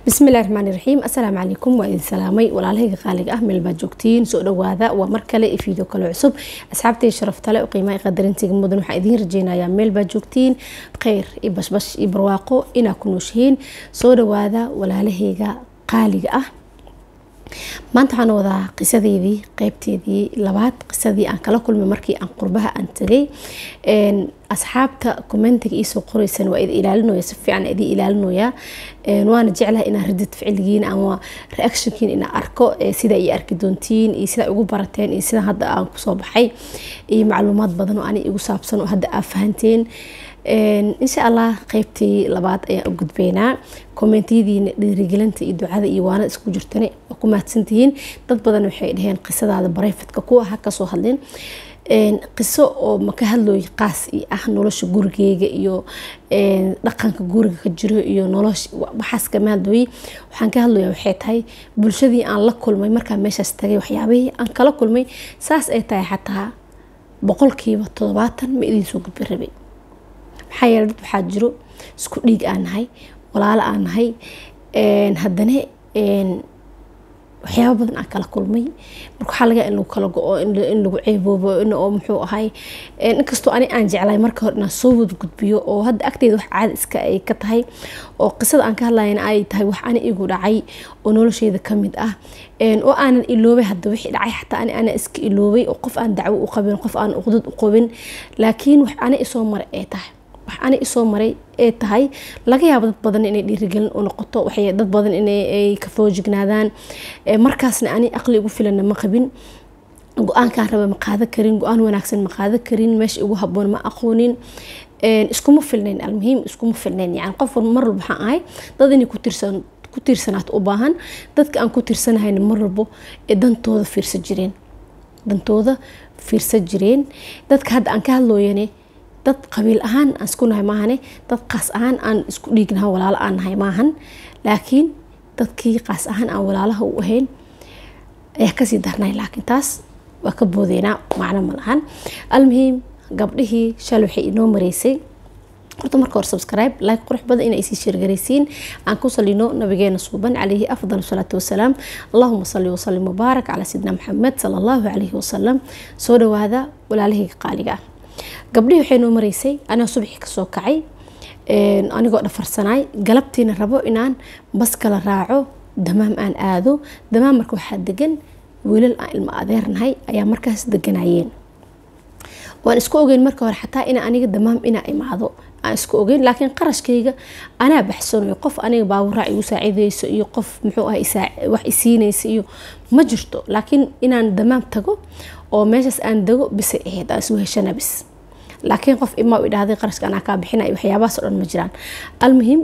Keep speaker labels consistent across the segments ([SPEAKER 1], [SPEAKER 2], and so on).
[SPEAKER 1] bismillahi raxmaani raxiim assalaamu calaykum waa idin salaamay walaalahayga qaaliga ah meel baad joogtiin soo dhawaada waa mar kale iyo fiideo kale cusub asxaabtay sharaftale qiimaha qadarintiga mudan waxaa idiin rajeynayaa meel baad joogtiin kheyr iyo bashbash iyo barwaaqo inaa ku nooshihiin soo dhawaada walaalahayga qaaliga ah maanta waxaan wadaa qisadeydii qeybteedii labaad qisadii aan kala kulmay markii aan qurbaha aan tagay asxaabta commentiga iisoo qoreysan waa idi ilaalinoya si fiican idi ilaalinoyaa waana jeclaha inaan radid ficiligiin ama reactionkiin inaan arko sida ay arki doontiin iyo sida ugu barateen iyo sida hadda aan kusoo baxay iyo macluumaad badan oo ani igu saabsan oo hadda aa fahanteen insha allah qeybtii labaad ayaan u gudbeynaa kommentiyadiina dhiirigelinta iyo ducada iyo waana isku jirtane waa ku mahadsantihiin dad badan waxay dhaheen qisadaada bareyfadka kuwa ha kasoo hadleen qiso oo maka hadlooy qaas i ah nolosha gurigeyga iyo dhaqanka guriga ka jiro iyo nolosha waxaas kama hadlooyey waxaan ka hadlaya waxay tahay bulshadii aan la kulmay markaan meeshaas tagay waxyaabihii aan kala kulmay saas ay tahay xataa boqolkiiba toddobaatan ma idiin soo gudbi rabay maxaa yeele dad waxaa jiro isku dhiig aan nahay walaalo aan nahay haddana waxyaaba badan aan kala kulmay marka waxaa laga in lagu kala go-o in lagu ceeboobo in oo muxuu ahay inkastoo ani aan jeclay marka hore inaan soo wada gudbiyo oo hadda agteeda wax caada iska ay ka tahay oo qisada aan ka hadlayana ay tahay wax ani igu dhacay oo nolosheeda kamid ah oo aanan iloobay hadda wixii dhacay xataa ani ana iska iloobay oo qof aan dacwo u qabin qof aan uqdad u qabin laakiin wax ani isoo maray ay tahay wax ani isoo maray ee tahay laga yaabo dad badan inay dhiirigelin u noqoto waxay dad badan inay ka foojignaadaan markaasna ani aqli ugu filana ma qabin go-aankaan raba ma qaada karin go-aan wanaagsan ma qaada karin meesha igu haboon ma aqoonin iskuma filnayn almuhiim iskuma filnayn yani qof mar walba waxaan ahay dad inay ku tirsan ku tiirsanaato u baahan dadka aan ku tiirsanahayna mar walbo ee dantooda fiirsan jireen dantooda fiirsan jireen dadka hadda aan ka hadlooyane dad qabiil ahaan aan isku nahay maahane dad qaas ahaan aan isku dhiignaha walaalo aan nahay maahan laakiin dadkii qaas ahaan aan walaalaha u ahayn ayaa kasii darnay laakiin taas waa ka boodeynaa macno ma lahan almuhiim gabdhihii shal waxay inoo mareysay horta marka hore subscribe like qurux badan inay sii sheergaraysiin aan ku salino nabigeena suuban calayhi afdal salaatu wasalaam allahuma salli wasalim mubaarak calaa sayidina maxamed sala allahu calayhi wasalam soo dhawaada walaalahayga qaaliga ah gabdhihii waxay noo mareysay anaa subaxii kasoo kacay anigoo dhafarsanaay galabtiina rabo inaan bas kala raaco damaam aan aado damaam marka waxaa degan wiilal aan ilmo adeernahay ayaa markaas deganayeen waan isku ogeyn marka hore xataa ina aniga damaam inaa imaado aan isku ogeyn laakiin qarashkayga anaa baxsanayo qof aniga baaburaa igu saacideyso iyo qof muxuu ah wax isiinaysa iyo ma jirto laakiin inaan damaam tago oo meeshaas aan dego bisay ahayd aan isu heshana bis laakiin qof imaa idhahday qarashka anaa kaa bixinay waxyaabahaas o dhan ma jiraan almuhim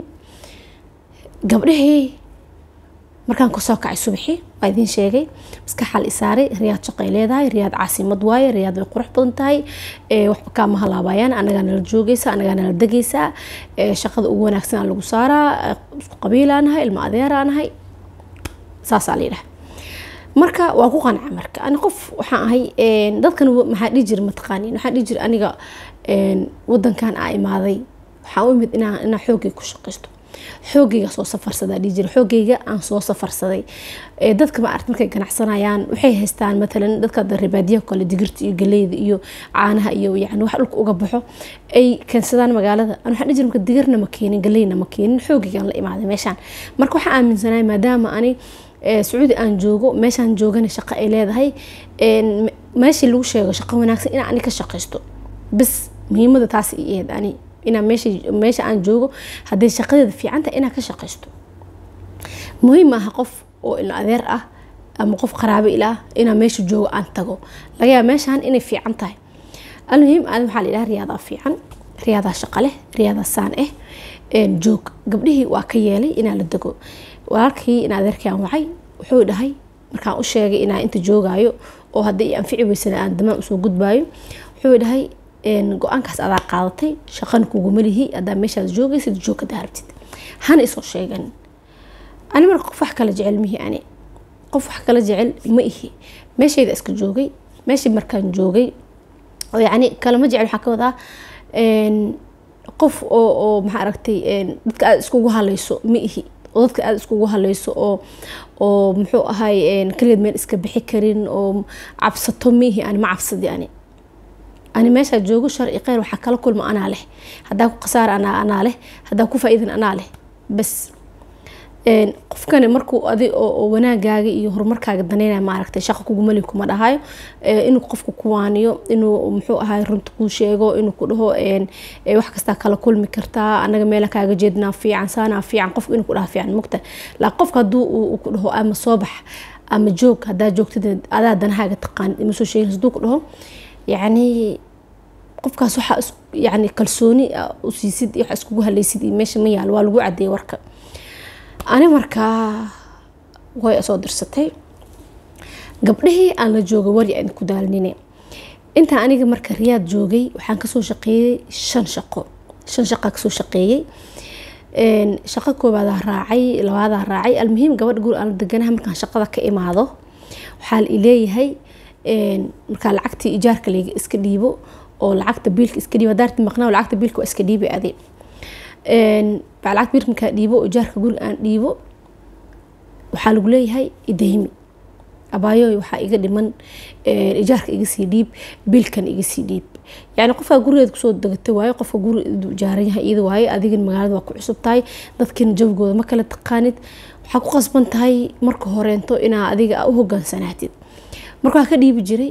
[SPEAKER 1] gabdhahii markaan kusoo kacay subaxii waa idiin sheegay maskaxaa la isaaray riyaad shaqay leedahay riyaad caasimad waaye riyaad way qurux badan tahay waxba kaama halaabayaan anagaa nala joogaysa anagaa nala degaysaa shaqada ugu wanaagsan aa lagu saaraa isku qabiilaa nahay ilmo adeeraa nahay saasaa la yidhaha marka waa ku qanca marka ani qof waxaan ahay dadkan maxaa dhihi jira mataqaanin waxaan dhihi jira aniga wadankan aa imaaday waxaan u imid inaan inaan xoogay ku shaqaysto xoogayga soo safarsadaa dhihi jira xoogayga aan soo safarsaday dadka ma aragt markay ganacsanayaan waxay haystaan matalan dadka ribaadiyaha kale digirta iyo galeyda iyo caanaha iyo yani wax dhulka uga baxo ay keensadaan magaalada an waxaan dhihi jira marka digirna ma keenin galeyna ma keenin xoogaygaan la imaaday meeshaan marka waxaan aaminsanahay maadaama ani sacuudi aan joogo meeshaan joogana shaqo ay leedahay meeshii lagu sheego shaqo wanaagsan inaa ani ka shaqaysto bas muhiimada taas i ahayd ani inaa meesha meesha aan joogo hadday shaqadeeda fiicanta inaa ka shaqaysto muhiim maaha qof oo ilmo adeer ah ama qof qaraabo ila ah inaa meesha joogo aan tago laga yaaba meeshaan inay fiican tahay almuhiim aad waxaa la yidhaha riyaadaa fiican riyaadaa shaqo leh riyaadaa saan ah joog gabdhihii waa ka yeelay inaa la dego walaalkii in adeerkii aan wacay wuxuu dhahay markaan u sheegay inaa inta joogaayo oo hadday anfici weysana aan damaan usoo gudbaayo wuxuu dhahay go-aankaas adaa qaadatay shaqana kuguma lihi adaa meeshaad joogaysid joog hadaa rabtid hana isoo sheegan ani marka qof wax kala jecel mihi ani qof wax kala jecel ma ihi meeshayda iska joogay meeshii markaan joogay yani kalama jecel waxaa ka wadaa qof oo oo maxaa aragtay dadka aad iskugu halayso ma ihi oo dadka aada iskugu haleyso oo oo muxuu ahay keligeed meel iska bixi karin oo cabsato miihi ani ma cabsadi ani ani meeshaa joogo sharci kheyr waxaa kala kulma anaa leh haddaa ku khasaara anaa anaa leh haddaa ku faa-iidan anaa leh bas qofkani markuu adi oo wanaagaaga iyo horumarkaaga daneynaya maaragtay shaqa kugumali kuma dhahayo inuu qofku ku waaniyo inuu muxuu ahay runta kuu sheego inuu ku dhaho wax kastaa kala kulmi kartaa anaga meela kaaga jeednaa fiican saanaa fiican qofku inuu ku dhaha fiican mugta laakiin qofka hadduu uu ku dhaho ama soo bax ama joog haddaa joogtid adaa danahaaga taqaanid ima soo sheegin hadduu ku dhaho yacni qofkaas waxaa yani kalsooni u siisid wax iskugu haleysid iyo meesha ma yaalo waa lagu cadeeyay warka ani markaa way soo dirsatay gabdhihii aan la jooga wari aan ku daalnine intaa aniga marka riyaad joogay waxaan kasoo shaqeeyey shan shaqo shan shaqaa kasoo shaqeeyey shaqo koobaadaa raacay labaadaa raacay almuhiim gabadha guri aan la deganaha markaan shaqada ka imaado waxaa la ileeyahay markaa lacagtii ijaarka layga iska dhiibo oo lacagta biilka iska dhiibo daarti maqnaa lacagta biilka waa iska dhiibi adi baa lacagta biilka markaa dhiibo ijaarka guriga aan dhiibo waxaa lagu leeyahay idaymi abaayoy waxaa iga dhiman ijaarka iga sii dhiib biilkan iga sii dhiib yani qofkaa gurigeed kusoo degatay waaye qofka guri jaaran yahay iyada waaye adigana magaalada waa ku cusub tahay dadkina jawgooda ma kala taqaanid waxaa ku qasban tahay marka horeento inaa adiga u hogaansanaatid marka waa ka dhiibi jiray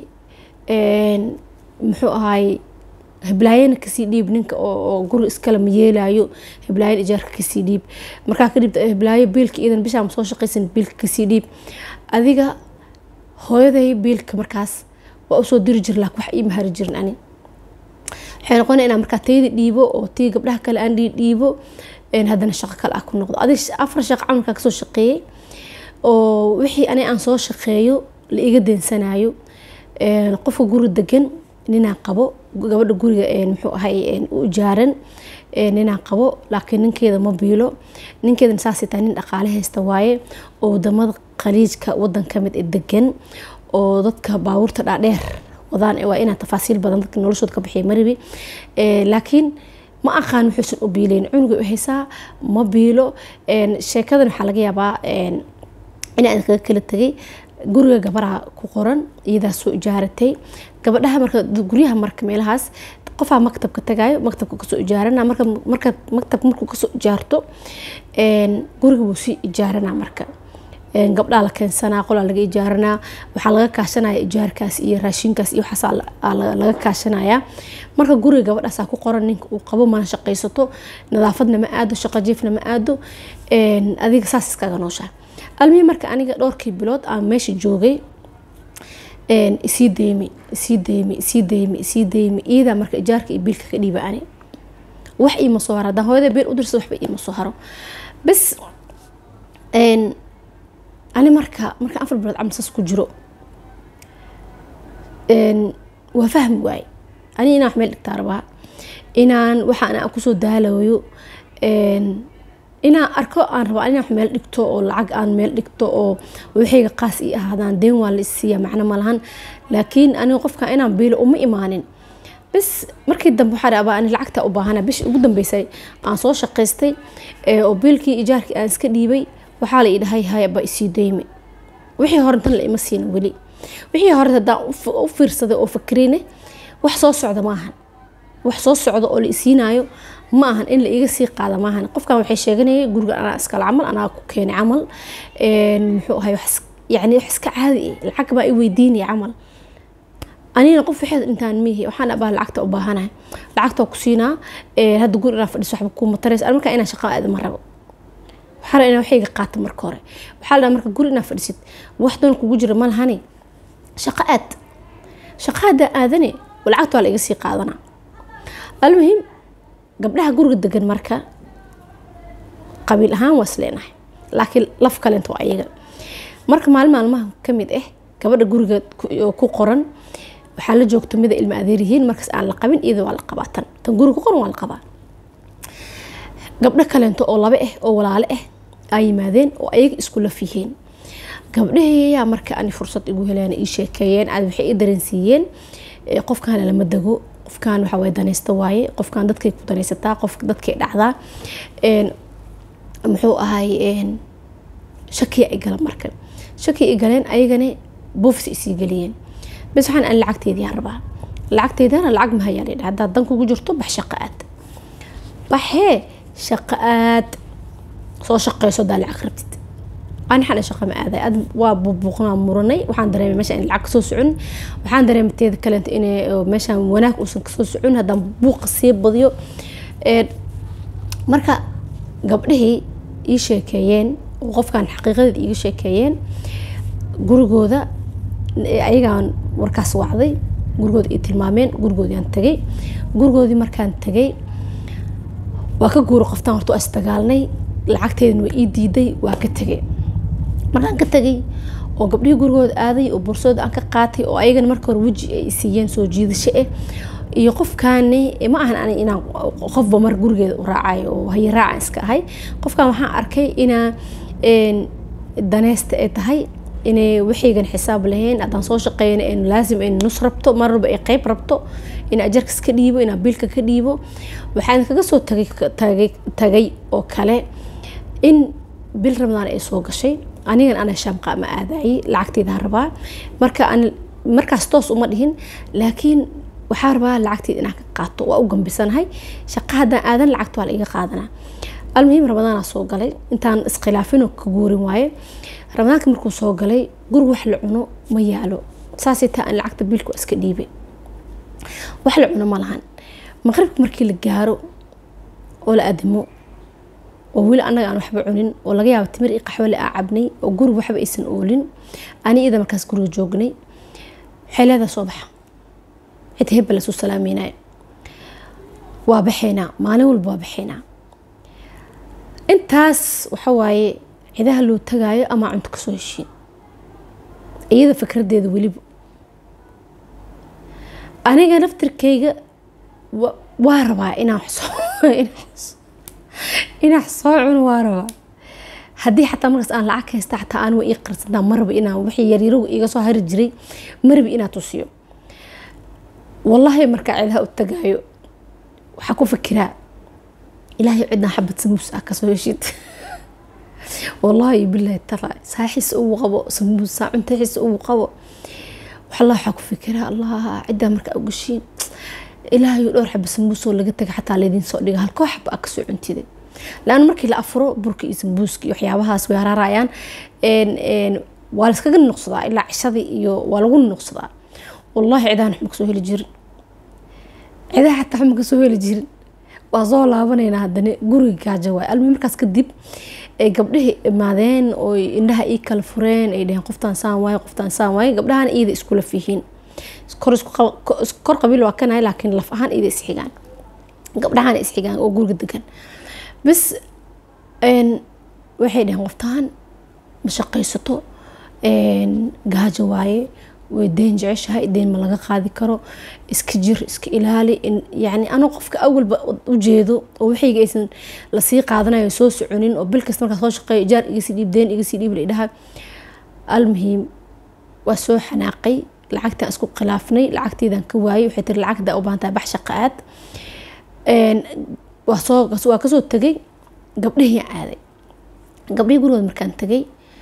[SPEAKER 1] muxuu ahaay heblaayana kasii dhiib ninka oo guri iskale ma yeelayo heblaayan ijaarka kasii dhiib markaa kadib heblaayo biilka iidan bishaa ma soo shaqaysan biilka kasii dhiib adiga hooyaday biilka markaas waa usoo diri jir laakin wax ii mahari jirin ani waxay noqona inaa markaa tayda dhiibo oo tii gabdhaha kale aan dhiibo haddana shaqo kale ah ku noqdo adig afar shaqo camalkaa kasoo shaqeeyey oo wixii ani aan soo shaqeeyo la iga deensanayo qofka guri degan ninaa qabo gabadha guriga muxuu ahay u ijaaran ninaa qabo laakiin ninkeeda ma biilo ninkeedana saasay tahay nin dhaqaale haysta waaye oo wadamada khaliijka wadan kamid ee degan oo dadka baabuurta dhaadheer wadaan waa inaa tafaasiil badan dadka noloshooda ka bixiya maribi laakiin ma aqaan wuxuusan u biileyn cunuga u haysaa ma biilo sheekadan waxaa laga yaabaa inaan kaga kala tegay guriga gabaraha ku qoran iyadaa soo ijaaratay gabadhaha marka guryaha marka meelahaas qofaa maktabka tagayo maktabka kasoo ijaarana marka marka maktabka markuu kasoo ijaarto guriga buu sii ijaarana marka gabdhaa la keensanaa qolaa laga ijaaranaa waxaa laga kaashanaya ijaarkaas iyo raashinkaas iyo waxaasaa laga kaashanaya marka guriga gabadhaasaa ku qoran ninka uu qabo mana shaqaysato nadaafadna ma aado shaqo jiifna ma aado adiga saas iskaga nooshaa almihii marka aniga dhowrkii bilood aan meesha joogay isii deymi isii deymi isii deymi isii deymi iyadaa marka ijaarka iyo biilka ka dhiiba ani wax iima soo haro haddaan hooyada biil u dirsa waxba iima soo haro bas ani marka marka afar bilood camal saas ku jiro waa fahmi waaye ani inaan wax meel dhigtaa rabaa inaan waxaan aan kusoo daalayo inaan arko aan rabaa inaan wax meel dhigto oo lacag aan meel dhigto oo waxayga qaas ii ahaadaan deen waa la isiiya macno malahan laakiin aniga qofka inaan biilo uma imaanin bas markii dambe waxaa rabaa ani lacagta u baahana bishii ugu dambeysay aan soo shaqaystay oo biilkii ijaarkii aan iska dhiibay waxaa la idhahay hayaba isii deyme wixii hore tan la ima siina weli wixii hore haddaan u fiirsaday oo fakrine wax soo socda maahan wax soo socda oo la isiinayo ma ahan in la iga sii qaada maahan qofkan waxay sheeganayay guriga anaa iskale camal anaa ku keenay camal muxuu ahay yani wax iska caadi ah lacag baa i weydiinaya camal anina qof waxeed intaan mihi waxaan abaa lacagta u baahanahay lacagta ku siinaa hadda guri inaa fadhiso waxba kuma tarays markaa inaa shaqa aada ma rabo waxaa la inaa waxayga qaata marka hore waxaa la marka guri inaa fadhisid wax doon kugu jira ma lahani shaqa aad shaqa haddaa aadane lacagta waa la iga sii qaadanaa almuhim gabdhaha guriga degan marka qabiil ahaan waa isleenahay laakiin laf kalenta waa ayaga marka maalin maalmaha kamid ah gabadha guriga ku qoran waxaa la joogta mida ilma adeeryihiin markaas aan la qabin iyada waa la qabaa tan tan guriga ku qoran waa la qabaa gabdho kaleento oo laba ah oo walaale ah aa yimaadeen oo ayaga isku laf yihiin gabdhaheeyaa marka ani fursad igu heleen ii sheekeeyeen aad waxay ii dareensiiyeen qofkaana lama dego qofkan waxa way danaysta waaye qofkan dadkay ku danaysataa qof dadkay dhacdaa muxuu ahay shakiya ay gala marka shakiya ay galeen ayagana boofis isii geliyeen bas waxaan aan lacagteediyaan rabaa lacagteedana lacag mahayaan idha haddaad dan kugu jirto bax shaqo aad baxee shaqo aad soo shaqeyso hadaa lacag rabtid ani xana shaqo ma aaday aad waa buuqnaa muranay waxaan dareemay meesha in lacag kasoo socon waxaan dareemay teeda kaleento inay meeshaan wanaag uusan kasoo socon haddaan buuqa sii badiyo marka gabdhihii ii sheekeeyeen oo qofkan xaqiiqadeed iiga sheekeeyeen gurigooda ayagaan warkaas wacday gurigooda ii tilmaameen gurigoodiaan tagay gurigoodii markaan tagay waa ka guura qoftaan horta waa isdagaalnay lacagteedana waa ii diiday waa ka tegay markaan ka tegay oo gabdhihii gurigooda aaday oo bursooda aan ka qaatay oo ayagana marka hore weji ay siiyeen soo jiidasho ah iyo qofkaani ma ahan ani inaan qofba mar gurigeeda u raacayo oo haye raacan iska ahay qofkan waxaan arkay inaa daneysta ay tahay inay waxaygan xisaab lahayn haddaan soo shaqeyna in laasim in nus rabto marnaba ay qeyb rabto in ajarkas ka dhiibo inaa biilka ka dhiibo waxaan kaga soo tagay tagay tagay oo kale in bil ramadaan ay soo gashay anigan ana shaamqa ma aadayay lacagteedaan rabaa marka aan markaas toos uma dhihin laakiin waxaa rabaa lacagteeda inaan ka qaato waa u gambisanahay shaqa haddaan aadan lacagta waa la iga qaadanaa almuhiim ramadaana soo galay intaan iskhilaafino ka guurin waaye ramadaanka markuu soo galay guri wax la cuno ma yaalo saasay taa aan lacagta biilku iska dhiibay wax la cuno ma lahan maqribka markii la gaaro oo la adimo oo weli annaga aan waxba cunin oo laga yaabo timir iyo qaxwale aa cabnay oo guri waxba aysan oolin ani iyada markaas guriga joognay waxay leedahay soo baxa cid hebba lasoo salaameynaya waa baxaynaa maalin walba waa baxaynaa intaas waxa waaye cidaha loo tagaayo ama cunto kasoo heshiin iyada fikradeeda weliba aniga naftirkayga waa rabaa inaan inaan wax soo cuno waa rabaa haddii xataa markaas aan lacag haysta xataa aan waa ii qarsantaa maraba inaan wixii yaryaragu iga soo hari jiray maraba inaan tusiyo wallaahi markaa cidaha u tagaayo waxaa ku fikiraa ilaahay cidna xabad samuus ah kasoo heshid wallaahi bilaahi tala saaxiis ugu qabo samuusa cuntaxiis ugu qabo wallah waxaa ku fikiraa allah ciddaa markaa ugashiin ilaahay dhowr xaba samuusoo laga taga xataa laydin soo dhiga halkoo xaba a kasoo cuntiday laana markii la afuro burka iyo sambuuska iyo waxyaabahaas way haraarayaan waa layskaga noqsadaa ilaa cishadii iyo waa lagu noqsadaa wallaahi cidahan waxma kasoo heli jirin cidaha xataa waxma kasoo heli jirin waa soo laabanaynaa haddana guriga gaajo waay almi markaas kadib ay gabdhihii imaadeen oo indhaha ii kala fureen ay dhaheen qoftaan saan waaye qoftaan saan waaye gabdhahana iyada iskula fihiin kor qabiil waa kanahay laakiin laf ahaan iyada isxigaan gabdhahana isxigaan oo guriga degan bas waxay dhaheen qoftaan ma shaqaysato gaajo waaye way deen jeceshahay deen ma laga qaadi karo iska jir iska ilaali yani anoo qofka awalba ujeedo oo waxayga aysan lasii qaadanayo soo soconin oo bil kasta markaa soo shaqeeyo ijaar igasii dhiib deen igasii dhiib laidhaha almuhiim waa soo xanaaqay lacagtaan isku khilaafnay lacagteydaan ka waayay waxay tiri lacagda u baahantahay bax shaqa aad waa soo waa kasoo tegay gabdhihii aaday gabdhihii gurigooda markaan tegay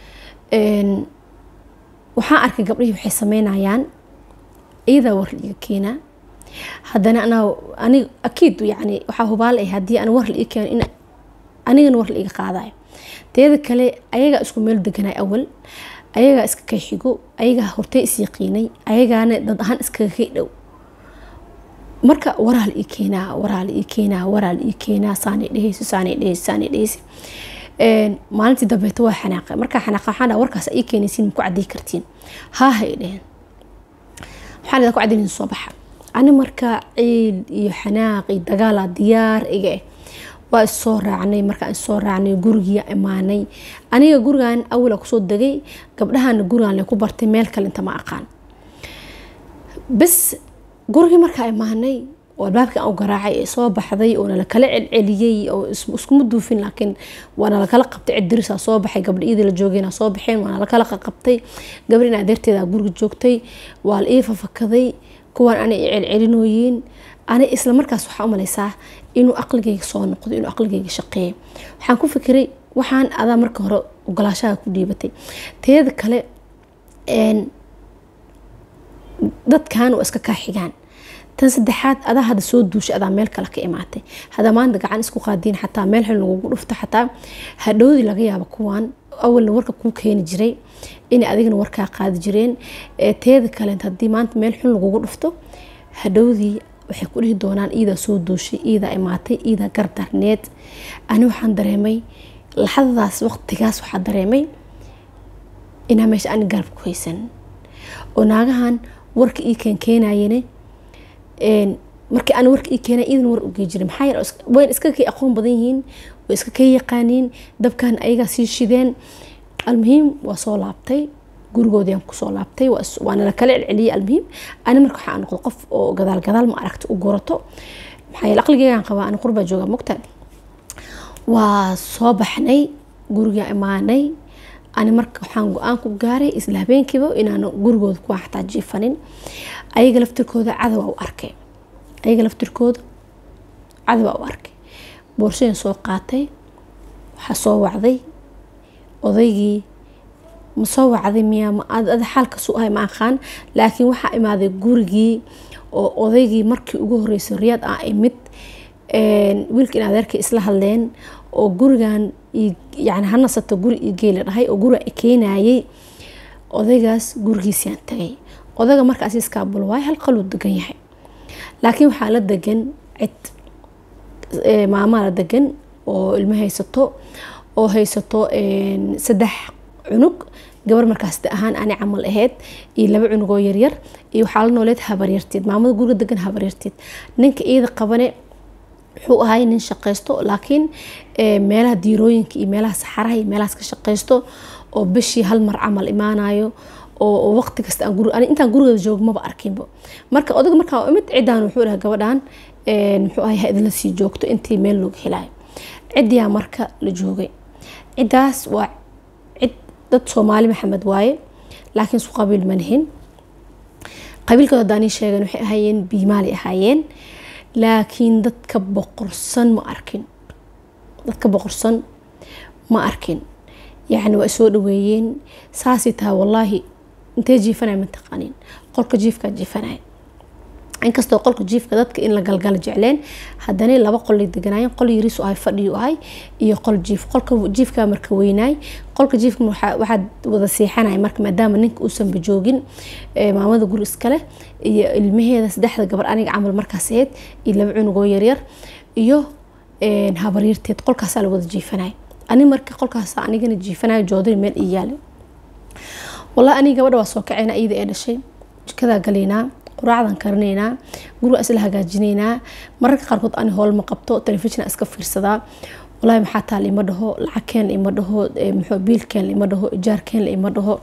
[SPEAKER 1] waxaan arkay gabdhihii waxay sameynayaan iyadaa war la iga keenaa haddana anaa anig akiid yani waxaa hubaal ah haddii aan war la ii keeno in anigana war la iga qaadayo teeda kale ayagaa isku meel deganay awal ayagaa iska kay xigo ayagaa hortay is yaqiinay ayagaana dad ahaan iskaga kay dhow marka waraa la ii keenaa waraa la ii keenaa waraa la ii keenaa saanay dhehayso saanay dhehayso saanay dhehayso maalintii dambeeto waa xanaaqay markaa xanaaqa waxaan dhaha warkaas ii keenaysiin maku cadday kartiin haa hay dheheen waxaan idin ku caddayn soo baxa ani markaa ciil iyo xanaaq iyo dagaala diyaar iga eh waa issoo raacnay markaan issoo raacnay gurigiya imaanay aniga gurigan awala kusoo degay gabdhahana gurigan le ku bartay meel kale inta ma aqaan bas gurigii markaa imaanay oo albaabkii aan u garaacay ee soo baxday oo nala kala celceliyey oo iskuma duufin laakiin waa nala kala qabtay cid dirisaa soo baxay gabdha iyadii la joogayna soo baxeen waa nala kala qabtay gabdhin adeerteeda guriga joogtay waa la ii fafakaday kuwaan ana i celcelinooyiin ani isla markaas waxaa u malaysaa inuu aqligayga soo noqdo inuu aqligayga shaqeeyo waxaan ku fikiray waxaan adaa marka hore ogolaashaha ku dhiibatay teeda kale dadkan waa iska kaa xigaan tan saddexaad adaa hadda soo duushay adaa meel kale ka imaatay hadaa maanta gacan isku qaadiin xataa meel xun lagugu dhufto xataa hadhowdii laga yaabo kuwaan awalna warka kuu keeni jiray inay adigana warkaa qaadi jireen teeda kale haddii maanta meel xun lagugu dhufto hadhowdii waxay ku dhihi doonaan iidaa soo duushay iidaa imaatay iidaa gardarneed ani waxaan dareemay laxadadaas waqtigaas waxaa dareemay inaa meesha ani garab ku haysan oo naagahan warka ii keenkeenayene markii aan warka ii keenay iidan war ugey jiray maxaa yeele wayn iska kay aqoon badan yihiin way iska kay yaqaaniin dabkan ayagaa sii shideen almuhiim waa soo laabtay gurigoodii aan kusoo laabtay waana la kala celceliyey almuhiim ani marka waxaa noqdo qof oo gadaal gadaal ma aragta u gurato maxaa yeele aqligeygaan qabaa ani qurbaa joogaa mogta waa soo baxnay gurigaa imaanay ani marka waxaan go-aan ku gaaray isla habeenkiiba inaan gurigooda kuwaa xataa jiifanin ayaga laftirkooda cadawaa u arkay ayaga laftirkooda cadawaa u arkay boorsadan soo qaatay waxaa soo wacday odaygii ma soo wacday miyaa ada xaalkasu ahay ma aqaan laakiin waxaa imaaday gurigii oo odaygii markii ugu horeysay riyaad ah imid wiilka in adeerkay isla hadleen oo gurigan yani ha nasato guri io geela dhahay oo guriga keenayay odaygaas gurigiisiyaan tagay odayga markaas iskaabul waay hal qaluu degan yahay laakiin waxaa la degan cid maamaa la degan oo ilmo haysato oo haysato saddex cunug gabar markaas da ahaan ani camal ahayd iyo laba cunugoo yaryar iyo waxaa la nooleed habaryarteed maamada guriga degan habaryarteed ninka iyada qabane wuxuu ahay nin shaqaysto laakiin meelaha diirooyinka iyo meelaha saxaraha iyo meelahaas ka shaqaysto oo bishii hal mar camal imaanayo oo waqti kasta intaan gurigeeda joogo maba arkinba marka odaga markaa imid ciddaan wuxuu dhahay gabadhan muxuu ahay ha idinla sii joogto intii meel looga helayo ciddiyaa marka la joogay ciddaas waa cid dad soomaali maxamed waaye laakiin isku qabiil manihin qabiilkooda haddaanii sheegeen waxay ahaayeen biimaali ahaayeen laakiin dadka boqorsan ma arkin dadka boqorsan ma arkin yacni waa soo dhaweeyeen saasay tahay wallaahi intee jiifanaya ma taqaanin qolka jiifkaa jiifanaya inkastoo qolka jiifka dadka in la galgala jecleen haddana laba qolay deganaayeen qol yariisu ahay fadhiyu ahay iyo qol jiif qolka jiifka marka weynaay qolka jiifka waxaad wada seexanaya marka maadaama ninka uusanba joogin maamada guri iskale iyo ilmaheeda saddexda gabar aniga camal markaas ahayd iyo laba cunugoo yaryar iyo habaryarteed qolkaasaa la wada jiifanaya ani marka qolkaas anigana jiifanayo joodari meel ii yaale wallahi aniga gabadha waa soo kacayna iyada ee dhashay jikadaa galaynaa quraacdan karinaynaa guriga isla hagaajinaynaa mararka qaarkood ani howl ma qabto telefishina iska fiirsadaa walahi maxaa taal ima dhaho lacag keen ima dhaho muxuu biilkeen ima dhaho ijaarkeen ima dhaho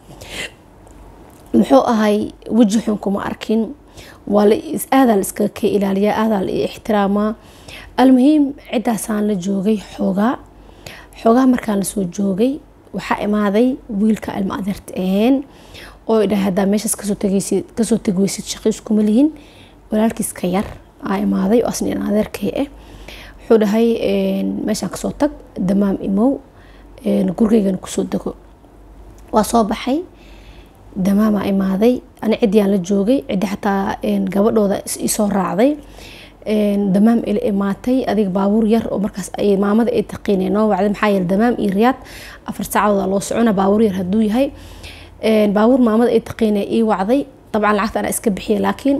[SPEAKER 1] muxuu ahay weji xun kuma arkin waa la aadaa la iskaga ka ilaaliyaa aadaa la ixtiraamaa almuhiim ciddaasaan la joogay xoogaa xoogaa markaan lasoo joogay waxaa imaaday wiilka ilma adeerta aheen oo idhahay haddaa meeshaas kasoo tegaysid kasoo tegi weysid shaqiis kuma lihin walaalkiis ka yar aa imaaday oo asna in adeerkay ah wuxuu dhahay meeshaan kasoo tag damaam imow gurigaygana kusoo dego waa soo baxay damaamaa imaaday ani ciddiyaan la joogay ciddi xataa gabadhooda isoo raacday damaam ila imaatay adiga baabuur yar oo markaas ay maamada ay taqiinay noo wacday maxaa yeele damaam iyo riyaad afar saacadooda loo socona baabuur yar hadduu yahay baabuur maamada ay taqiinay ii wacday dabcan lacagta anaa iska bixiyay laakiin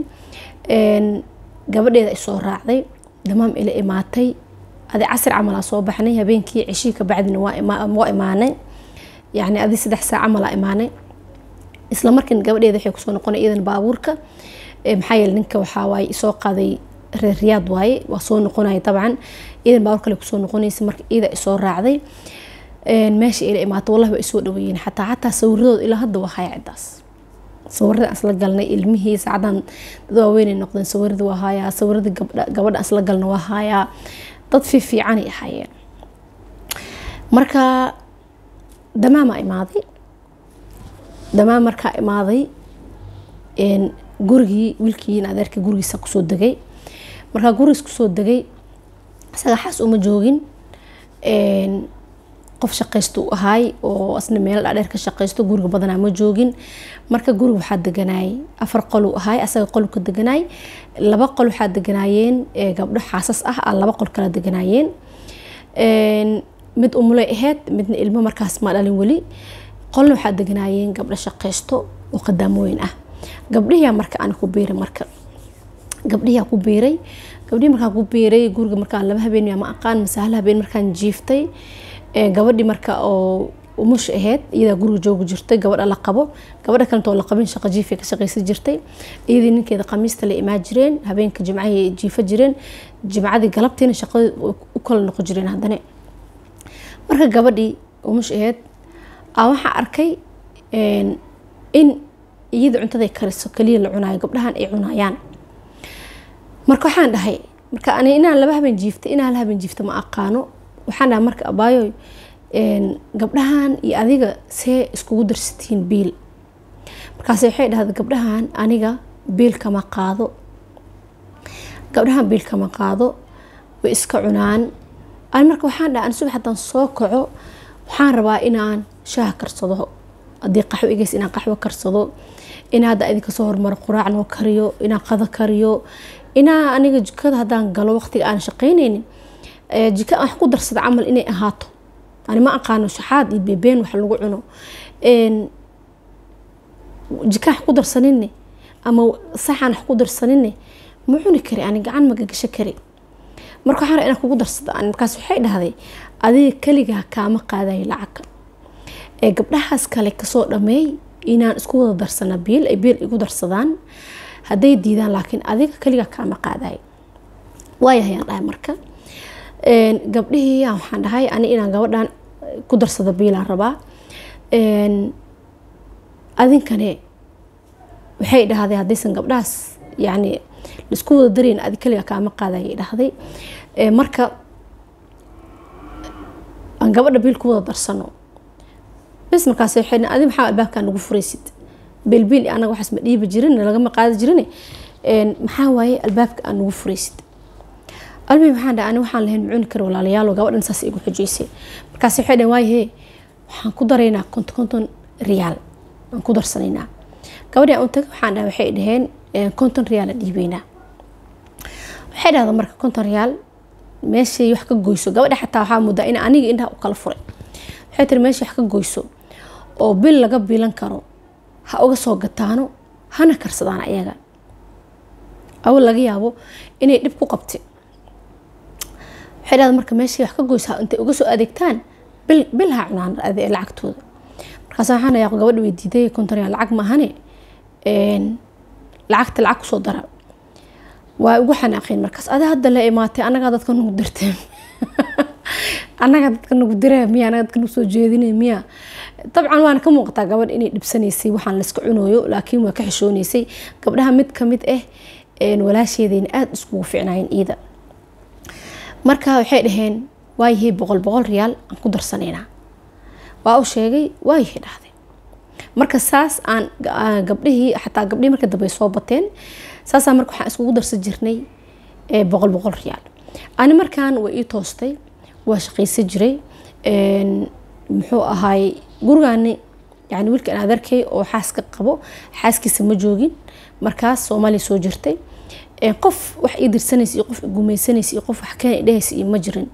[SPEAKER 1] gabadheeda isoo raacday damaam ila imaatay adi casir camalaa soo baxnay habeenkii ceshii ka bacdina waa imaanay yacni adi saddex saac camalaa imaanay isla markiina gabadheeda waxay kusoo noqonay iyadan baabuurka maxaa yeele ninka waxaa waaye isoo qaaday reer riyaad waaye waa soo noqonaya dabcan iyadan baabuur kale kusoo noqonaysa marka iyada isoo raacday meesha ila imaato wallahi waa isoo dhaweeyeen xataa xataa sawiradooda ilaa hadda waa haya ciddaas sawirada isla galnay ilmihii saacadan dad waaweynay noqdeen sawirada waa hayaa sawirada gabadha isla galna waa hayaa dad fiifiicanay ahaayeen marka damaamaa imaaday damaam markaa imaaday gurigii wiilkii in adeerkii gurigiisa kusoo degay markaa gurigiis kusoo degay isaga xaas uma joogin qof shaqaysto u ahaay oo asna meel dhaadheer ka shaqaysto guriga badanaa ma joogin marka guriga waxaa deganaayay afar qol uu ahaay asaga qol ka deganaay laba qol waxaa deganaayeen gabdho xaasas ah a laba qol kala deganaayeen mid umulay ahayd midna ilmo markaas ma dhalin weli qolna waxaa deganaayeen gabdho shaqaysto oo qadaamooyin ah gabdhihiyaa marka aan ku biiray marka gabdhihiyaa ku biiray gabdhihii markaan ku biiray guriga markaan laba habeen ma aqaan mase hal habeen markaan jiiftay gabadhii marka oo umush ahayd iyadaa guriga joogi jirtay gabadha la qabo gabadha kalentoo la qabin shaqa jiifay ka shaqaysan jirtay iyadii ninkeeda khamiista la imaan jireen habeenka jimcahay jiifa jireen jimcadii galabtiina shaqada u kala noqon jireen haddana marka gabadhii umush ahayd aa waxaa arkay in iyada cuntada kariso kaliya la cunaayo gabdhahan ay cunayaan marka waxaan dhahay marka ani inaan laba habeen jiiftay inaan hal habeen jiifta ma aqaano waxaan dhahay marka abaayo gabdhahan iyo adiga see iskugu darsatiin biil markaas waxay dhahda gabdhahan aniga biil kama qaado gabdhahan biil kama qaado way iska cunaan ani marka waxaan dhahay ani subax haddaan soo kaco waxaan rabaa inaan shaaha karsado haddii qaxwo igeys inaan qaxwo karsado inaa hadda idinka soo hormaro quraac noo kariyo inaan qado kariyo inaa aniga jikada haddaan galo waqtiga aan shaqaynaynin jika wax ku darsada camal inay ahaato ani ma aqaano shaxaad iyo beebeen wax lagu cuno jika wax ku darsaninne ama saxaan wax ku darsaninne ma cuni kari ani gacan magagasho kari marka waxaan inaan kugu darsada ani markaas waxay dhahday adiga keligaa kaama qaadayo lacagka ee gabdhahaas kale kasoo dhameey inaan isku wada darsana biil ay biil igu darsadaan hadday diidaan laakiin adiga keligaa kaama qaadayo waayahayaan dhahay marka gabdhihii waxaan dhahay ani inaan gabadhan ku darsado biilaan rabaa adinkane waxay dhahday haddaysan gabdhahaas yani laisku wada darayn adi kaliga kaama qaadayay dhahday marka aan gabadha biil ku wada darsano bes markaas waxay adi maxaa albaabkaa nagu furaysid biilbiil anaga waxaas ma dhiibi jirin lagama qaadi jirin maxaa waaye albaabka aan nagu furaysid almi waxaan dhahay ani waxaan lahayn macuni kara walaalayaalo gabadhan saas igu xujaysay markaas waxay dhahen waaye hee waxaan ku daraynaa konton konton riyaal aan ku darsanaynaa gabadhii aan u tagay waxaan dhahay waxay dhaheen konton riyaal aan dhiibeynaa waxay dhahda marka konton riyaal meeshay wax ka goyso gabadha xataa waxaa muddaa in aniga indhaha u kala furay waxay tiri meeshay wax ka goyso oo bil laga biilan karo ha uga soo gataano hana karsadaan ayaga awal laga yaabo inay dhib ku qabtay waxay dhahda marka meeshay wax ka goyso intay uga soo adeegtaan bil bil ha cunaan lacagtooda markaas waxaan yaaqo gabadha way diiday konton riyaal lacag maahane lacagta lacag kusoo dara waa ugu xanaaqeen markaas adi hadda la imaatay anagaa dadka nagu dirteen anagaa dadka nagu diree miya anagaa dadka nagu soo jeedinay miya dabcan waana ka muuqataa gabadh inay dhibsanaysay waxaan layska cunooyo laakiin waa ka xishoonaysay gabdhaha mid kamid ah walaasheedayna aada iskugu ficnaayeen iida marka waxay dhaheen waayahey boqol boqol riyaal aan ku darsanaynaa waa u sheegay waayahey dhahday marka saas aan gabdhihii xataa gabdhihii marka dambe soo bateen saasaa marka waxaan iskugu darsan jirnay boqol boqol riyaal ani markaan waa ii toostay waa shaqaysan jiray muxuu ahaay gurigaani yani wiilkan adeerkay oo xaaska qabo xaaskiisa ma joogin markaas soomaaliya soo jirtay qof wax ii dirsanaysa iyo qof gumaysanaysa iyo qof wax keena dhehaysa iyo ma jirin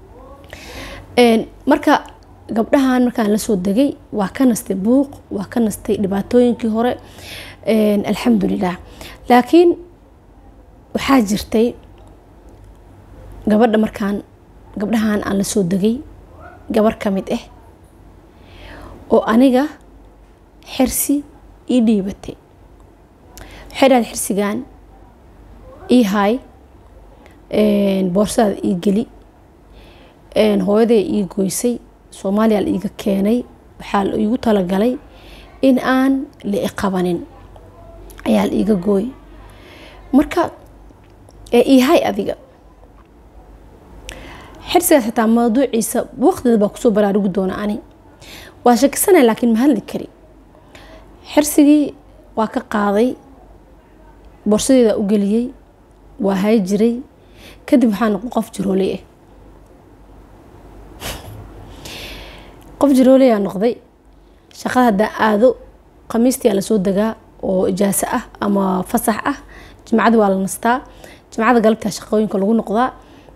[SPEAKER 1] marka gabdhahan markaan lasoo degay waa ka nastay buuq waa ka nastay dhibaatooyinkii hore alxamdulilah laakiin waxaa jirtay gabadha markaan gabdhahan aan lasoo degay gabar ka mid ah oo aniga xirsi ii dhiibatay waxay dhahday xirsigan ii haay boorsadaada ii geli hooyaday ii goysay soomaaliya la iiga keenay waxaa la iigu talagalay in aan la iqabanin ayaa la iiga gooy marka iihay adiga xirsigaas xitaa mawduuciisa waqtigeeda baa kusoo baraarugi doona ani waa shakisanay laakiin ma hadli kari xirsigii waa ka qaaday boorsadeeda u geliyey waa hay jiray kadib waxaa noqon qof jirooley ah qof jirooleyaa noqday shaqada haddaan aado khamiistii aa lasoo degaa oo ijaaso ah ama fasax ah jimcada waa la nastaa jimcada galabtaa shaqooyinka lagu noqdaa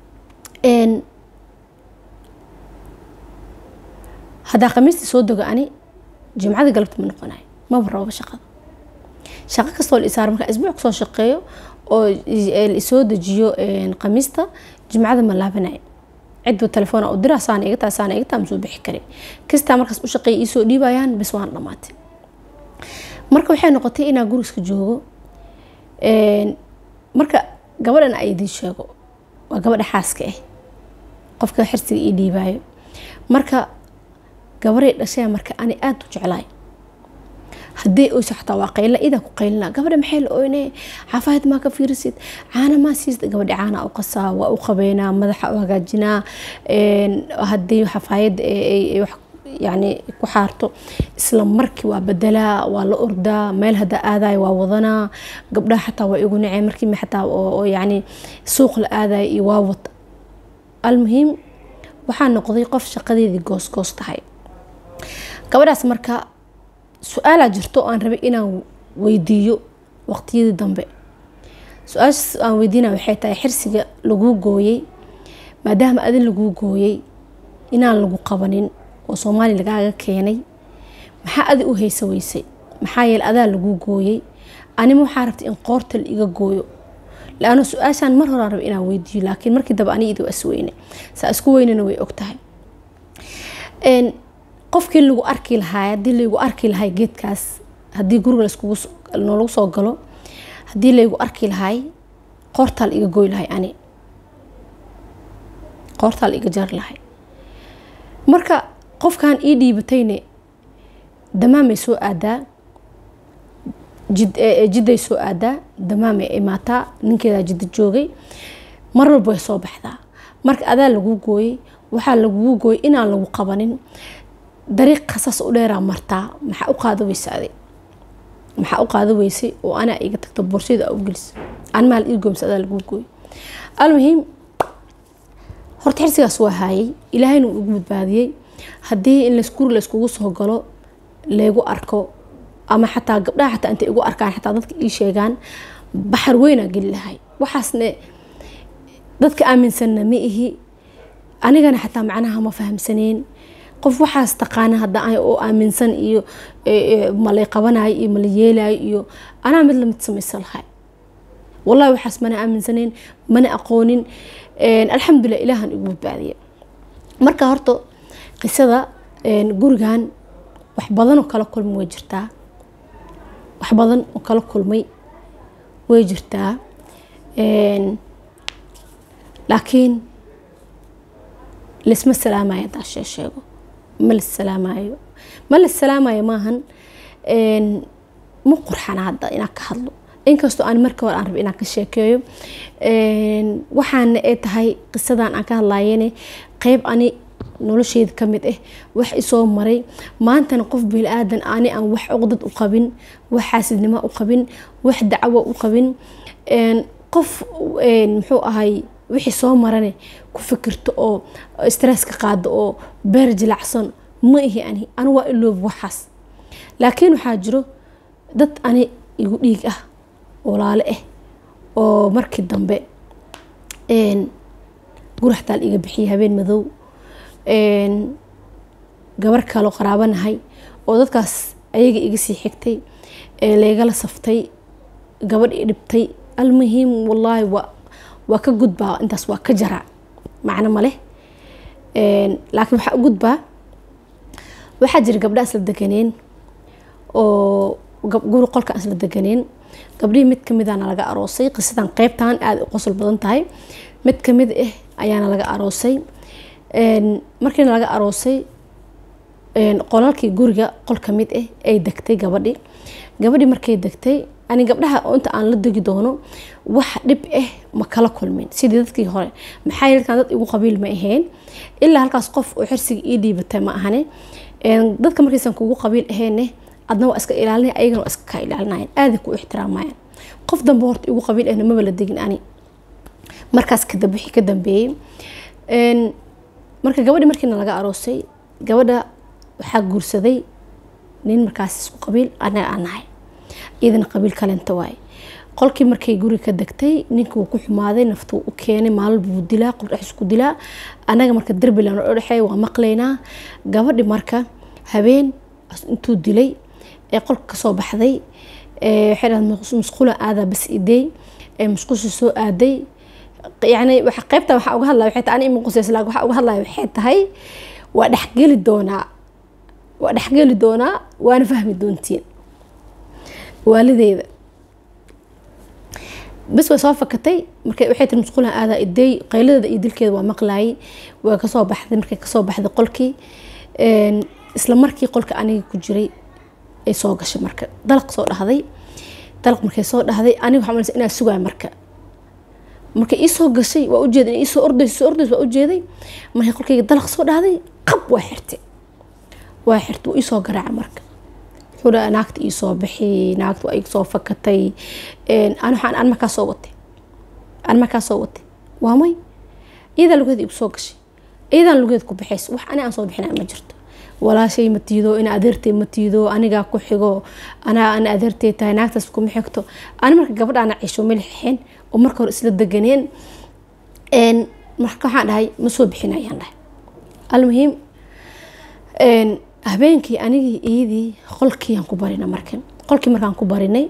[SPEAKER 1] haddaa khamiistii soo dego ani jimcada galabta ma noqonayo maba rababa shaqada shaqo kastoo la isaaro markaa isbuuc kasoo shaqeeyo oo isoo dejiyo khamiista jimcada ma laabanayo cidba telefoon u dira saana iga taa saana iga taa ma soo bixi kare kastaa markaas u shaqeeya iisoo dhiibayaan bis waan dhamaatay marka waxay noqotay inaa guriska joogo marka gabadhan ay idiin sheego waa gabadha xaaska ah qofka xirsiga ii dhiibaayo marka gabaray dhashaya marka ani aada u jeclaay haddii oysa xataa waa qayla idaa ku qaylina gabadha maxay la oyne xafaayad maa ka fiirisid caana maa siista gabadha caana u qasaa waa u qabeynaa madaxa u hagaajinaa haddii xafaayadda wax yani ku xaarto isla markii waa bedelaa waa la ordaa meel hadda aadayo waa wadanaa gabdhaha xataa waa igu naceen markii xataa oo yani suuq la aadayo iyo waa wata almuhiim waxaa noqday qof shaqadeedii goosgoos tahay gabadhaas marka su-aalaa jirto aan rabay inaan weydiiyo waqtiyadii dambe su-aashaas aan weydiina waxay tahay xirsiga laguu gooyey maadaama adin laguu gooyey inaan lagu qabanin oo soomaaliya lagaaga keenay maxaa adi u haysa weysay maxaa yeele adaa laguu gooyey anima waxaa rabtay in qoorta la iga gooyo laano su-aashaan mar horaan raba inaan weydiiyo laakiin markii dambe ani idi waa isweyne saa isku weynana way og tahay qofkii lagu arki lahaa haddii laygu arki lahay geedkaas haddii guriga noolagu soo galo haddii laygu arki lahay qoortaa la iga goy lahay ani qoortaa la iga jari lahay marka qofkan ii dhiibatayne damaamay soo aadaa jidday soo aadaa damaamay imaataa ninkeedaa jidda joogay mar walba way soo baxdaa marka adaa laguu gooyey waxaa laguu gooyey inaan lagu qabanin dariiq khasas u dheeraa martaa maxaa u qaada weysa adi maxaa u qaada weysay oo anaa iga tagto borsada u gelisa animaa la ii goomsa adaa laguu gooyey almuhiim horta xirsigaas waa haayay ilaahayna uu igu badbaadiyey haddii in guri layskugu soo galo laygu arko ama xataa gabdhaha xataa intay igu arkaan xataa dadka ii sheegaan baxar weynaa geli lahay waxaasne dadka aaminsanna ma ihi anigana xataa macnaha ma fahamsaneen qof waxaas taqaana hadda oo aaminsan iyo malay qabanayo iyo mala yeelayo iyo anaa mid lamid samaysa lahay wallahi waxaas mana aaminsaneyn mana aqoonin alxamdulilah ilaahan igu badbaadiya marka horta qisada gurigan wax badan oo kala kulmay way jirtaa wax badan oo kala kulmay way jirtaa laakiin laisma salaamayo hadaa shee sheego ma la salaamayo ma la salaamayo maahan ma qurxana hadda inaan ka hadlo inkastoo aan marka hore aan raba inaan ka sheekeeyo waxaana ay tahay qisadan aan ka hadlayene qeyb ani nolosheeda kamid ah wax isoo maray maantana qof bili-aadan ani aan wax cuqdad u qabin wax xaasidnimo u qabin wax dacwo u qabin qof muxuu ahay wixii soo marane ku fikirto oo stresska qaado oo beer jilacsan ma ihi ani ani waa iloob waxaas laakiin waxaa jiro dad ani igu dhiig ah walaale ah oo markii dambe guraxtaal iga bixiyay habeen madow gabar kaloo qaraabanahay oo dadkaas ayaga iga sii xigtay laygala saftay gabadh i dhibtay almuhiim wallaahi waa waa ka gudbaa intaas waa ka jaraa macno maleh laakiin waxaa u gudbaa waxaa jira gabdha isla deganeen oo guri qolka isla deganeen gabdhihii mid kamidana laga aroosay qisadan qeybtan aada u qosol badan tahay mid kamid ah ayaana laga aroosay markiina laga aroosay qolalkii guriga qol kamid ah ay degtay gabadhi gabadhii markay degtay ani gabdhaha inta aan la degi doono wax dhib ah ma kala kulmin sidii dadkii hore maxaa yeelkan dad igu qabiil ma ahayn ilaa halkaas qof oo xirsiga ii dhiibatay ma ahane dadka markaysan kugu qabiil ahayne adna waa iska ilaalinay ayagana waa iska kaa ilaalinayan aaday ku ixtiraamayaan qof dambe horta igu qabiil ahna maba la degin ani markaas kadab wixii ka dambeeyey marka gabadhi markiina laga aroosay gabadha waxaa guursaday nin markaas isku qabiil anaga aan nahay iyadana qabiil kalenta waaye qolkii markay guri ka degtay ninka wuu ku xumaaday naftu u keenay maalin buu dilaa qol dhex isku dilaa anaga marka derbilan oo dhexeeya waa maqlaynaa gabadhi marka habeen intuu dilay ee qolka kasoo baxday waxay dhahay musqula aadaa bas idey ee musqusha soo aaday yani waxa qaybta waxaa uga hadlaya waxay tahay ani ima quseys laakiin waxaa uga hadlaya waxay tahay waa dhexgeli doonaa waa dhexgeli doonaa waana fahmi doontiin waalideeda bas way soo fakatay marka waxay tiri musqulaha aadaa idey qayladeeda iyo dilkeeda waa maqlaayay waa kasoo baxday markay kasoo baxday qolkii isla markii qolka aniga ku jiray ay soo gashay marka dalaq soo dhahday dalaq markay soo dhahday aniga waxaa malaysa inaa sugaay marka markay iisoo gashay waa ujeeday iisoo ordays soo ordays waa ujeeday markay qolkayga dalaq soo dhahday qab waa xirtay waa xirtay waa iisoo garaaca marka wuxuu dhaha naagta iisoo bixi naagta waa igasoo fakatay an waxaan an markaa soo watay an markaa soo watay waa may iyadaa lugeeda igu soo gashay iyadaan lugeeda ku bixays wax ani aan soo bixinay ma jirto walaashay ma tiido in adeertay ma tiido anigaa ku xigo anaa ana adeertay tahay naagtaas kuma xigto ani marka gabadhaana ciisho milixixeen oo marka hore isla deganeen marka waxaan dhahay ma soo bixinayaan dhahay almuhiim habeenkii anigii iyadii qolkiiaan ku barina marka qolkii markaan ku barinay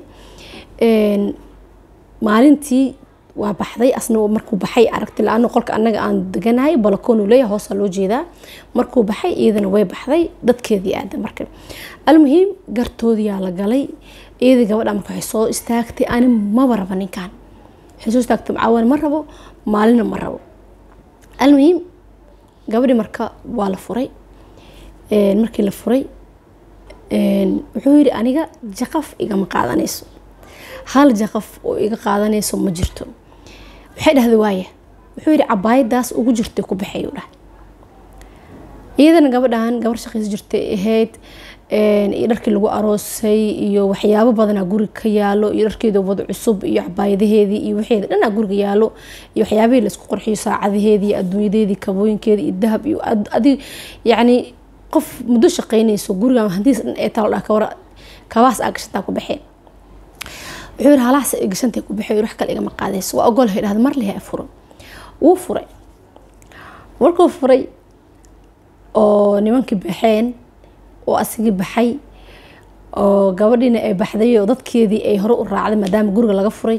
[SPEAKER 1] maalintii waa baxday asna markuu baxay aragti la-aan qolka anaga aan deganahay balakoonu leeyahay hoosaa loo jeedaa markuu baxay iyadana way baxday dadkeedii aada marka almuhiim gartoodiyaa la galay iyadii gabadha marka waxay soo istaagtay ani maba raba ninkan waxay soo istaagtay macaawan ma rabo maalina ma rabo almuhiim gabadhii marka waa la furay markii la furay wuxuu yidhi aniga jaqaf igama qaadanayso hal jaqaf oo iga qaadanayso ma jirto waxay dhahday waaya wuxuu yidhi cabaayadaas ugu jirtay ku baxay u dhahay iyadana gabadhan gabar shaqaysa jirtay ahayd iyo dharkii lagu aroosay iyo waxyaabo badanaa guriga ka yaalo iyo dharkeeda wada cusub iyo cabaayadaheedii iyo waxeeda dhanaa guriga yaalo iyo waxyaabihii laisku qorxiyo saacadaheedii iyo adduunyadeedii kabooyinkeedii iyo dahab iyo adi yacni qof muddo shaqaynayso guriga hantiis dhan ee talo dhaa kawara kabaas aa gashataa ku baxeen wuxuu yidhi halahaas ay gashantay ku baxay wax kale igama qaadayso waa ogolahay dhahda mar lehe furo wuu furay markuu furay oo nimankii baxeen oo asigii baxay oo gabadhiina ay baxday oo dadkeedii ay hore u raacday maadaama guriga laga furay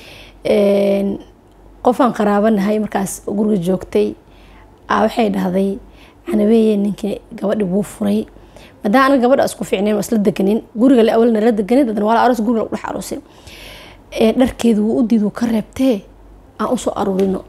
[SPEAKER 1] qofaan qaraabanahay markaas guriga joogtay waxay dhahday canabeeye ninkii gabadhi wuu furay maadaama anaga gabadha isku fiicnayn waa isla deganin guriga le awalna la deganin dadna waa la aroos guriga lagu dhex aroosay dharkeedu wuu u diid wuu ka reebtee aan usoo aruurino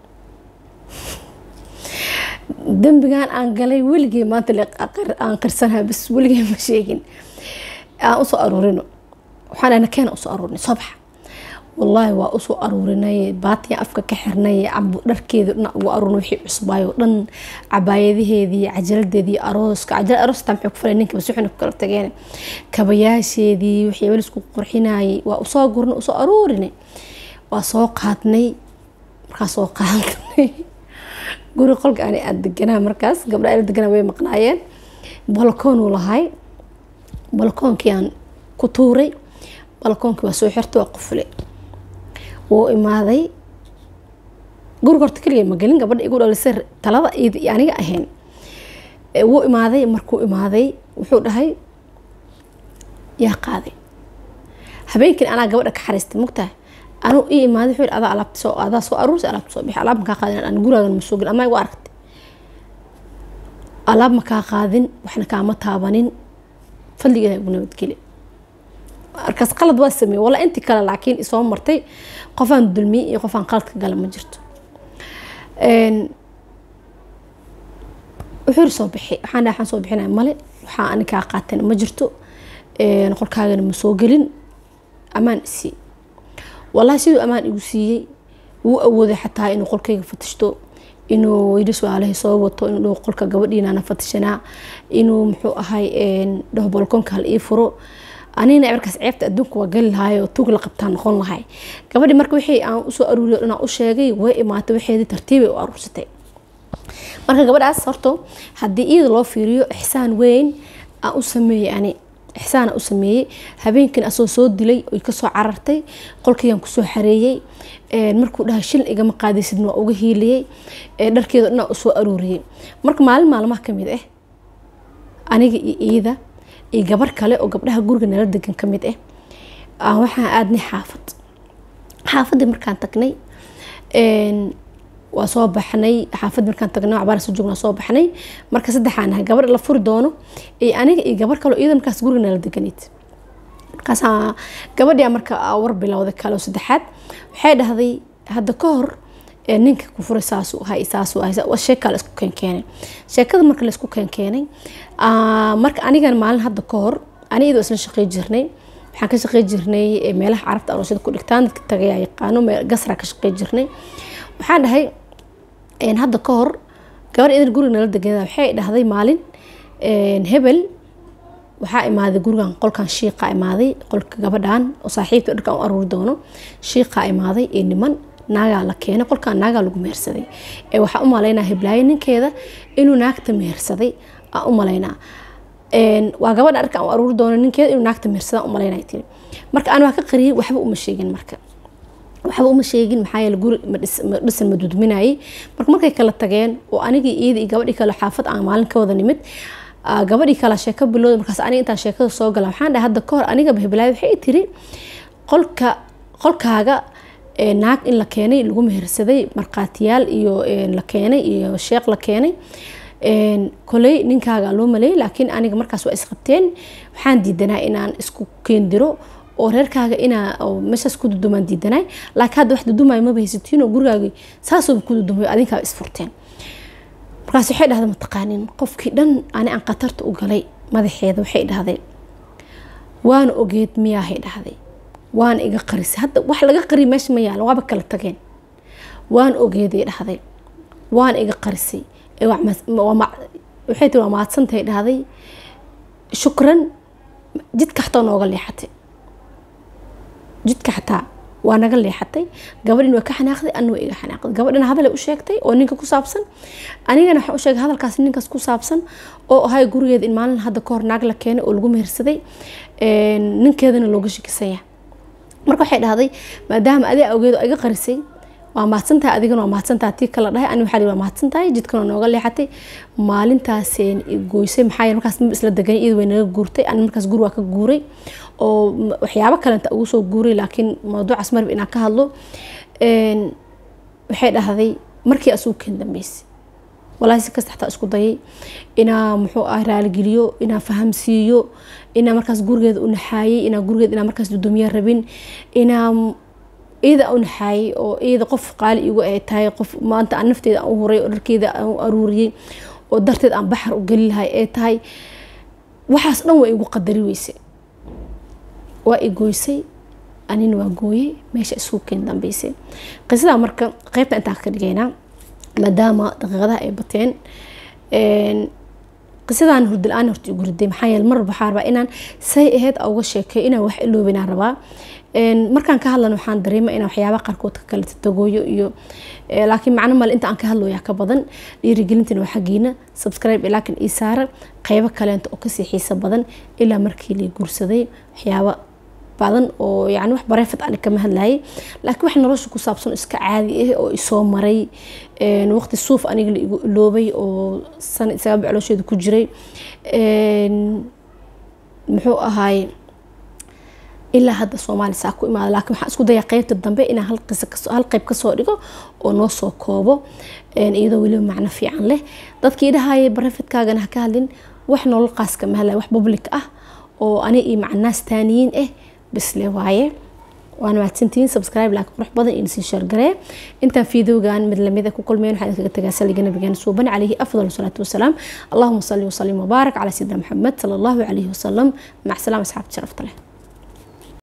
[SPEAKER 1] dembigan aan galay weligey maanta aan qirsanaha bas weligey ma sheegin aan usoo aruurino waxaan dhahna keena usoo aruurinay sobax wallaahi waa usoo aruurinay baatiyan afka ka xirnay dharkeeda dhan ugu aruurinay wixii cusbaayo dhan cabaayadaheedii cajaladeedii arooska cajalad aroosta maxay ku falay ninka bas waxayna ku kala tageen kabayaasheedii wixii weli isku qurxinayay waa usoo gurnay usoo aruurinay waa soo qaadnay markaa soo qaadnay guri qolka ani aada deganaa markaas gabdha ala deganaa way maqnaayeen balkoonuu lahay balkoonkii aan ku tuuray balkoonkii waa soo xirtay waa qufulay wuu imaaday guriga horta keliya ma gelin gabadha igu dhalisay talada iyada iyo aniga ahayn wuu imaaday markuu imaaday wuxuu dhahay yaa qaaday habeenkiin anaa gabadha ka xariistay mugtahay anuu ii imaaday wuxuu yidhi adaa alaabta soo adaa soo aruursa alaabta soo bixi alaab makaa qaadin aan guraagan ma soo gelin ama igu aragtay alaab makaa qaadin waxna kaama taabanin fadligeeda igu nabadgeli markaas qalad waa sameeyey walla intii kale laakiin isoo martay qofaan dulmiyey iyo qofaan qaladka gala ma jirto wuxuu yiri soo bixi waxaan dhahay waxaan soo bixinaya male waxaa ani kaa qaateen ma jirto qolkaagana ma soo gelin amaan isii wallahi siduu amaan igu siiyey wuu awooday xataa inuu qolkayga fatishto inuu yidhi su-aalahay soo wato inuu dhaho qolka gabadhiinaana fatishanaa inuu muxuu ahay dhaho balkoonka hal ii furo anina markaas ceebta adduunka waa gali lahay oo tuug la qabtaa noqon lahay gabadhi marka wixii aan usoo aruuriyo dhanaa u sheegay way imaatay waxeedii tartiibay u aruursatay marka gabadhaas horto haddii iyada loo fiiriyo ixsaan weyn aan u sameeyey ani ixsaana u sameeyey habeenkiina asoo soo dilay oy kasoo carartay qolkayaan kusoo xareeyey markuu dhahay shil igama qaadaysidna waa uga hiiliyey dharkeeda dhanaa usoo aruuriyey marka maalin maalmaha kamid ah aniga iyo iida iyo gabar kale oo gabdhaha guriga nala degan kamid ah waxaan aadnay xaafad xaafadii markaan tagnay waa soo baxnay xaafad markaan tagnay cabaar soo joogna soo baxnay marka saddexaan ahay gabar la furi doono iyo aniga iyo gabar kale iyada markaas guriga nala deganayd markaas gabadhii marka war bilowday kale saddexaad waxay dhahday hadda ka hor ninka ku furay saasu ahay saasu ahay sheeka la isku keenkeenay sheekada marka la isku keenkeenay marka anigan maalin hadda ka hor ani iyadoo isla shaqey jirnay waxaan ka shaqey jirnay meelaha carabta aroosyada ku dhigtaan dadka tagayaa yaqaano gasraa ka shaqey jirnay waxaan dhahay hadda ka hor gabar idan guriga nala deganada waxay dhahday maalin hebel waxaa imaaday gurigan qolkan shiiqa imaaday qolka gabadhan oo saaxiibta dharkan u aruuri doono shiiqa imaaday ee niman naagaa la keenay qolkan naagaa lagu mehersaday ee waxaa u malaynaa heblaayo ninkeeda inuu naagta mehersaday aan u malaynaa waa gabadha dharkan u aruuri doono ninkeeda inuu naagta mehersadaa u malaynaa tiri marka aan waa ka qariyay waxba uma sheegin marka waxba uma sheegin maxaa yeele guri madhisan ma dudminayay marka markay kala tageen oo anigii iyada iyo gabadhii kale xaafad aan maalin ka wada nimid gabadhii kale sheeko bilowda markaas aniga intaan sheekada soo gala waxaan dhahay hadda kahor anigaba heblaay waxay tiri qolka qolkaaga naag in la keenay lagu mehersaday markhaatiyaal iyo la keenay iyo sheekh la keenay koley ninkaaga loo maleeyay laakiin aniga markaas waa isqabteen waxaan diidanaa inaan isku keendiro oo reerkaaga inaa meeshaas ku dudumaan diidanaay laakiin hadda wax dudumayo maba haysatiin oo gurigaagi saasooba ku dudumayo adinkaa isfurteen markaas waxay dhahday mataqaanin qofkii dhan ani aan khatarta u galay madaxeeda waxay dhahday waana ogeed miyaahay dhahday waana iga qarisay hadda wax laga qariy meesha ma yaala waaba kala tageen waana ogeeday dhahday waana iga qarisay waxay tiri waa mahadsantahay dhahday shukran jidka xataa nooga leexatay jidka xataa waa naga leexatay gabadhin waa ka xanaaqday anna waa iga xanaaqday gabadhana hadalay u sheegtay oo ninka ku saabsan anigana waxaan u sheegay hadalkaas ninkaas ku saabsan oo ahay gurigeeda in maalin hadda kahor naag la keenay oo lagu mehersaday ninkeedana looga shikisanya marka waxay dhahday maadaama adaa awgeed oo iga qarisay waa mahadsantahay adigana waa mahadsantahay tii kala dhahay ani waxaa waa mahadsantahay jidkana nooga leexatay maalintaaseen goysay maxaa yeele markaas isla degan iyada way naga guurtay ani markaas guri waa ka guuray oo waxyaabo kalenta ugu soo guuray laakiin mawduucaas marba inaan ka hadlo waxay dhahday markii asugu keen dambeysay walaahi si kasta xataa isku dayay inaa muxuu ah raaligeliyo inaa fahamsiiyo inaa markaas gurigeeda u naxaayay inaa gurigeeda inaa markaas dudumiya rabin inaa iyada u naxaayay oo iyada qof qaali igu ay tahay qof maanta aan nafteeda aan u huray oo dharkeeda aan u aruuriyey oo darteed aan baxar u geli lahay ee tahay waxaas dhan waa igu qadari weysay waa i gooysay anina waa gooyey meesha isugu keen dambeysay qisadaa marka qeybta intaan ka dhigaynaa maadaama daqiiqadaha ay bateen qisadaan hurdala-aan horta igu riday maxaa yeele mar waxaa rabaa inaan say aheyd uga sheekay inaan wax iloobinaan rabaa markaan ka hadlan waxaan dareema inaan waxyaaba qaarkood ka kala tagooyo iyo laakiin macno male inta aan ka hadlooyaa ka badan dhiirigelintina waa xaggiina subscribe laakiin ii saara qeybo kaleenta oo kasii xiiso badan ilaa markii la guursaday waxyaaba badan oo yani wax bareefad ani kama hadlayay laakiin wax nolosha ku saabsan iska caadi ah oo isoo maray waqti suuf aniga la igu iloobay oo sana isaga becloosheeda ku jiray muxuu ahaay ilaa hadda soomaali saa ku imaada laakiin waxaan isku dayaa qeybta dambe inaan hal qisa hal qeyb kasoo dhigo oo noo soo koobo iyadoo weliba macno fiican leh dadkii dhahayay barefadkaagana ha ka hadlin wax nolol qaas kama hadlaya wax public ah oo ani iyo macnaas taaniyiin ah bisle waaye waana mahadsantihiin subscribe like qurux badan iyo sii sheergaree intaan fiidowgan mid lamid ku kulmeen waxaan kaga tagaa saliga nabigeena suuban calayhi afdal salaatu wasalaam allahuma salli wasalim wabaarak calaa sayidina maxamed sala allahu calayhi wasalam mac salaam asxaabta sharafta leh